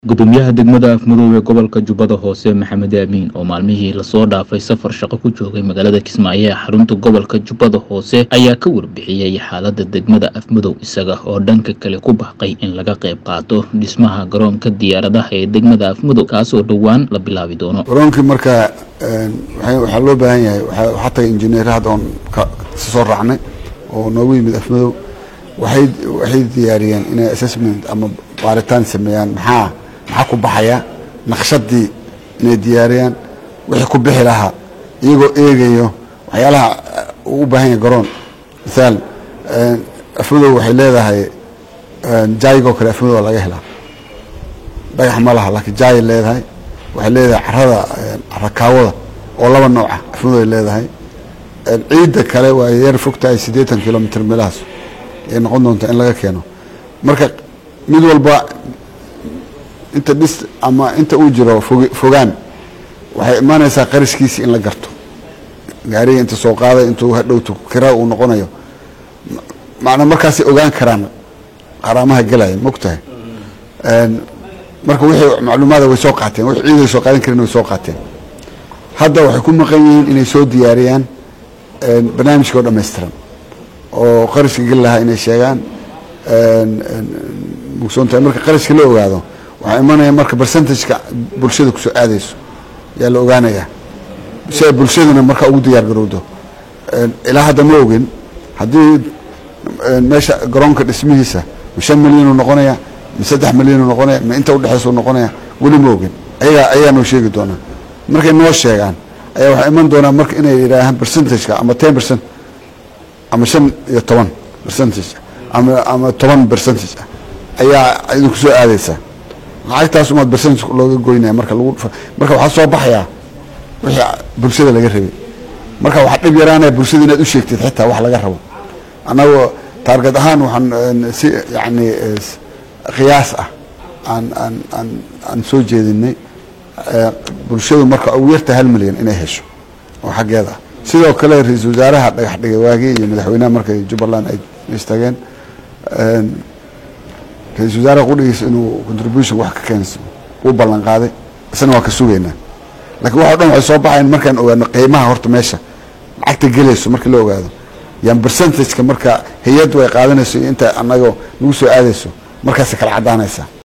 gudoomiyaha degmada afmudug ee gobolka jubbada hoose maxamed aamiin oo maalmihii lasoo dhaafay safar shaqo ku joogay magaalada kismaayo ee xarunta gobolka jubbada hoose ayaa ka warbixiyey xaalada degmada afmudug isaga oo dhanka kale ku baaqay in laga qayb qaato dhismaha garoonka diyaaradaha ee degmada afmudug kaasoo dhowaan la bilaabi doono garoonkii marka waxaa loo baahan yahay waxaa tagay injineer hadda oon soo raacnay oo noogu yimid afmadow waxay waxay diyaariyeen inay assessment ama baaritaan sameeyaan maxaa maxaa ku baxaya naqshadii inay diyaariyaan wixii ku bixi lahaa iyagoo eegayo waxyaalaha uu u baahan yahay garoon misaal afmadow waxay leedahay jaayigoo kale afmadow waa laga helaa dhagax ma laha laakiin jaayay leedahay waxay leedahay carada carakaawada oo laba nooca afmadow ay leedahay ciidda kale waa yar fogtahay siddeetan kilomitr meelahaas ay noqon doonta in laga keeno marka mid walba inta dhis ama inta uu jiro fogaan waxay imaanaysaa qarashkiisi in la garto gaariga inta soo qaaday intuu hadhowto kira uu noqonayo macnaa markaasay ogaan karaan qaraamaha gelaya mogtahay marka wixii macluumaada way soo qaateen wix ciiday soo qaadan karin way soo qaateen hadda waxay ku maqan yihiin inay soo diyaariyaan barnaamijka oo dhammaystiran oo qarashka geli lahaa inay sheegaan mugsoontahay marka qarashka la ogaado waxaa imanaya marka percentageka bulshada kusoo aadayso yaa la ogaanayaa si ay bulshaduna marka ugu diyaar garowdo ilaa hadda ma ogin haddii meesha garoonka dhismihiisa ma shan milyanuu noqonaya ma saddex milyanuu noqonaya ma inta udhexaysau noqonaya weli ma ogin ayagaa ayagaa noo sheegi doonaa markay noo sheegaan ayaa waxaa iman doonaa marka inay yidhaahaan percentageka ama ten percent ama shan iyo toban percentage ama ama toban percentage ayaa idinku soo aadaysaa lacagtaas umaad percentage looga goynaya marka lagu marka waxaa soo baxayaa wixii bulshada laga rabay marka waxaa dhib yaraanaya bulshada inaad u sheegtid xitaa wax laga rabo annagoo taarget ahaan waxaan si yacni qiyaas ah aan aan aan aan soo jeedinay bulshadu marka ugu yarta hal milyan inay hesho oo xaggeeda ah sidoo kale ra-iisul wasaaraha dhagax dhigay waagii iyo madaxweynaha markay jubbaland ay istageen ra-isul wasaaraha qudhigiisa inuu contribution wax ka keenso uu ballan qaaday isna waa ka sugaynaa lakiin waxa o dhan waxay soo baxayan markaan ogaano qiimaha horta meesha lacagta gelayso markii la ogaado yan percentageka marka hay-addu ay qaadanayso iyo inta anagoo nagu soo aadayso markaasay kala caddaanaysaa